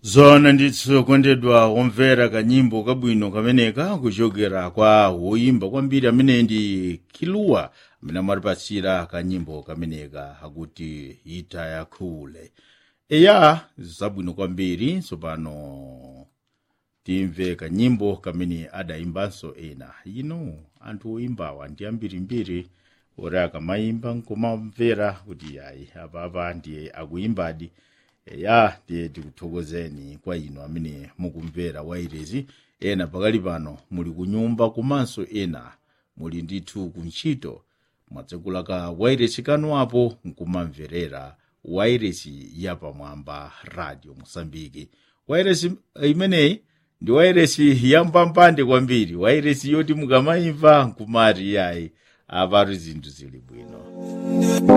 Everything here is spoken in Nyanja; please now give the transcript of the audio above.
zona ndithu kondedwa womvera kanyimbo kabwino kameneka kuchokera kwa woyimba kwambiri amene ndi kiluwa amene amatipasira kanyimbo kameneka akuti ita yakhule eya zabwino kwambiri tsopano timve kanyimbo kamene adayimbanso ena ino anthu oyimbawa ndi ambirimbiri oti akamayimba nkumamvera kuti yayi apapa ndiye akuyimbadi eya ndiye tikuthokozeni kwa inu amene mukumvera wairezi ena pakali pano muli kunyumba komanso ena muli ndithu kuntchito mwatsekulaka wairesi kanu apo nkumamverera wairesi yapamwamba radio mosambiki wairesi imeneyi ndi wairesi yampambande kwambiri wairesi yoti mukamayimva nkumati yayi apatu zinthu zili bwino